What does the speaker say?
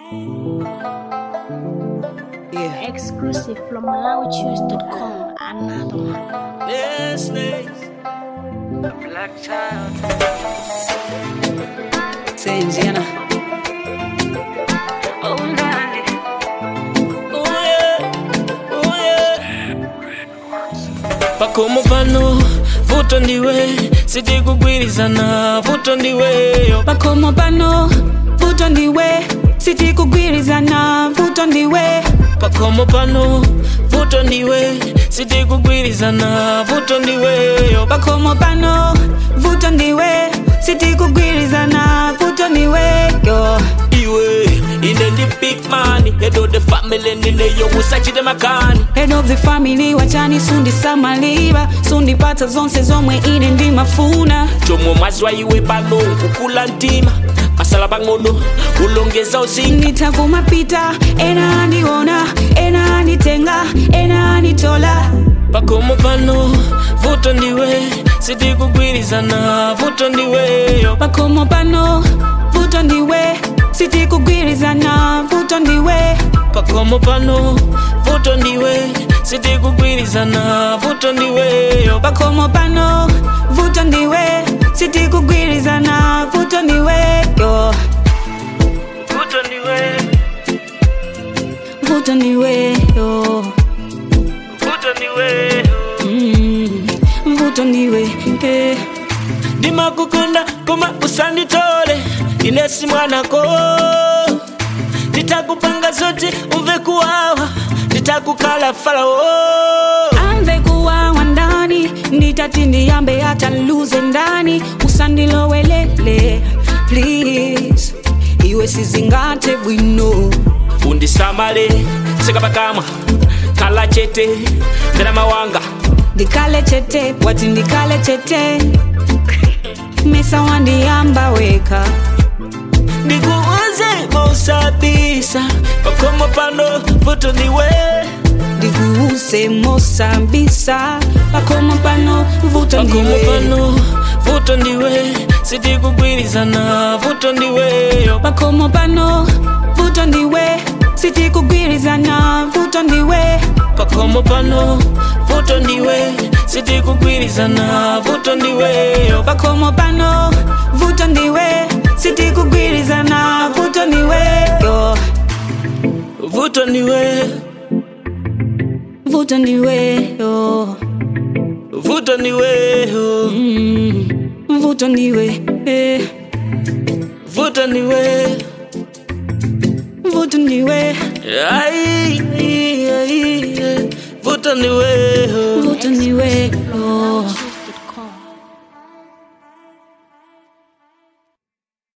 Yeah. Exclusive from MalawiChoose.com. Another one. Yes, yes. A black child. Say Indiana. Oh, Nani. Oh, yeah. Oh, yeah. pakomo pano vuto ndiwe sitikugwirizana vuto ndiweyo pakomo pano vuto ndiwe sitikugwirizana vuto ndiwe pakomo pano vuto ndiwe sitikugwirizana vuto ndiweyo pakomo pano vuto ndiwe sitikugwirizana vuto ndiwe yo iwe ine ndi big man head of the family ndineyo usachite makani head of the family wachani sundisamalira sundipatsa zonse zomwe ine ndimafuna chomwe mwazwa iwe pano kukula mtima masala pang'ono ulongeza uzinga nitakumapita ena andiona ena anditenga ena anditola pakomo pano vuto ndiwe sitikugwirizana vuto ndiweyo pakomo pano vuto ndiwe sitikugwirizana vuto ndiwe pakomo pano vuto ndiwe sitikugwirizana vuto ndiweyo pakomo pano vuto ndiwe sitikugwirizana vuto ndiwe yo vuto ndiwe vuto ndiwe yo vuto ndiwe mm, vuto ndiwe eh. ndimakukunda koma usanditole inesi mwanako nditakupanga zote umve kuwawa nditakukala farao amve kuwawa ndani nditati ndiyambe hata luze ndani usandilowelele please iwe sizingate bwino undisamale sekapakamwa kala chete mvera mawanga ndikale chete wati ndikale chete mesa wandiyamba weka ndikuuze mausabisa pakomo pano vuto ndiwe ndikuuse mosambisa pakomo pano vuto pakomo ndiwe pano vuto ndiwe sitikugwirizana vuto ndiweyo pakomo pano vuto ndiwe sitikugwirizana vuto ndiwe pakomo pano vuto ndiwe sitikugwirizana vuto ndiweyo pakomo pano vuto ndiwe sitikugwirizana vuto ndiwe yo vuto ndiwe vuto ndiwe yo vuto ndiweyo mm, vuto ndiwe eh. vuto ndiwe vuto ndiwe Ai, ai, ai, ai. vuto ndiweyo vuto ndiwe yo